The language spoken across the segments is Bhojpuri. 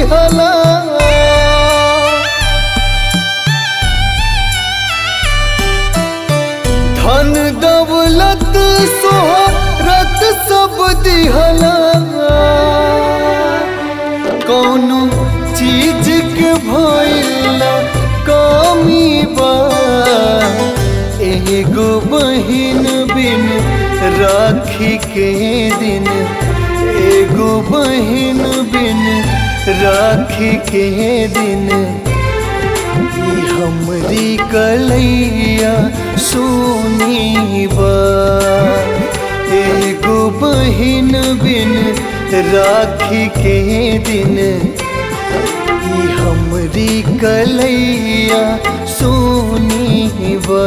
दिहला धन दौलत सोहरत सब दिहला कौनो चीज के भइला कमी बा एगो बहिन बिन राखी के दिन एगो बहिन बिन राखी के दिन ई हमरी कलैया सोनी बा एगो बहिन बिन राखी के दिन ई हमरी कलैया सोनी बा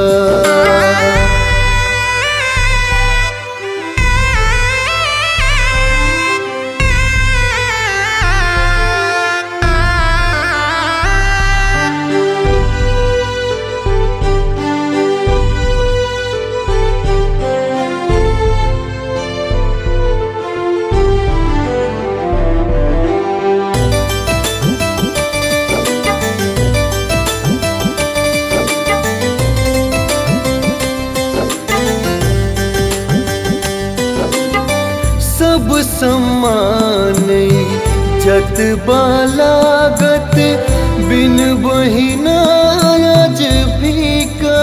सब सम्मान जत बालागत बिन बहिना आज फीका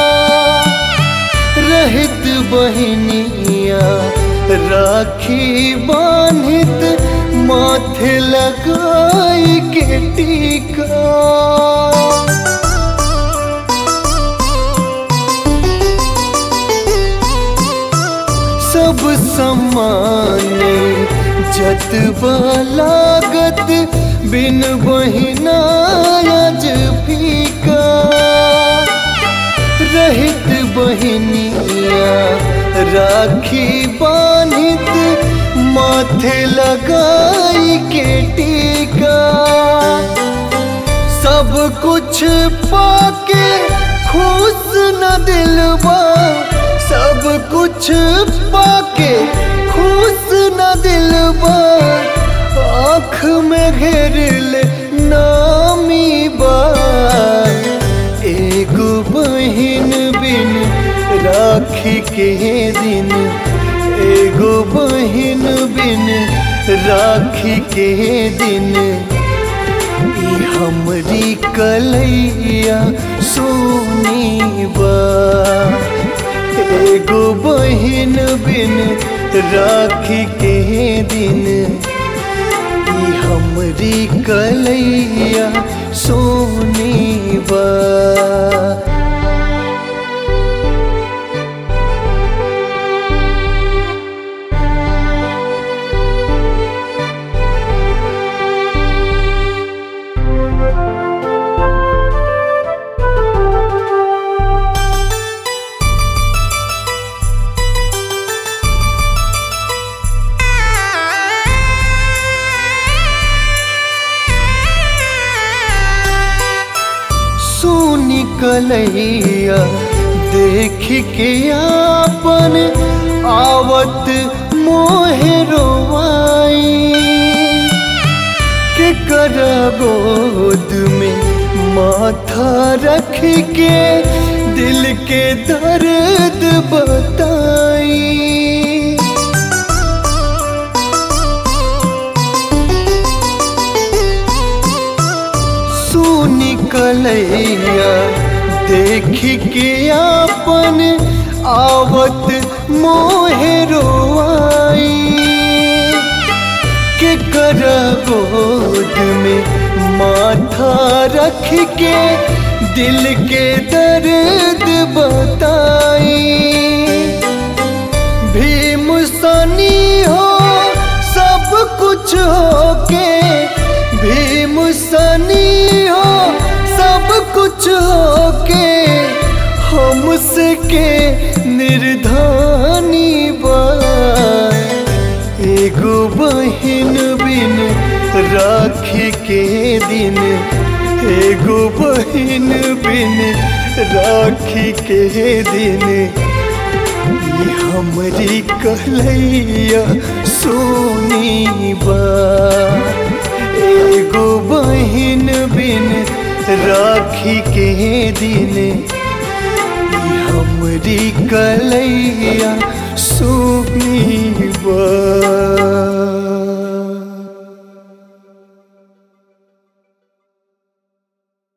रहित बहिनिया राखी बांधित माथे लगाई के टीका सब सम्मान जत लागत बिन बहिना आज फीका रहित बहिनिया राखी बांधित माथे लगाई के टीका सब कुछ पाके खुश न दिलवा सब कुछ पाके खुश न दिलवा आँख में घेर ले नामी बा एगो बहिन बिन राखी के दिन एगो बहिन बिन राखी के दिन ई हमरी कलैया सोनी बा एगो बहिन बिन राखी के दिन ई हमरी कलैया सोनी बा सोनी कलैया देख के आपन आवत मोहे रोवाई के कर गोद में माथा रख के दिल के दर्द बताई सोनी कलैया देख के आपन आवत मोहे रोआई के कर गोद में माथा रख के दिल के दर्द बताई भीम सनी हो सब कुछ होके भीम सनी हो सब कुछ होके हमसे के निर्धानी बा एगो बहिन बिन राखी के दिन एगो बहिन बिन राखी के दिन ये हमरी कहलैया सोनी बा एगो बहिन बिन राखी के दिन ई हमरी कलैया सुनी बा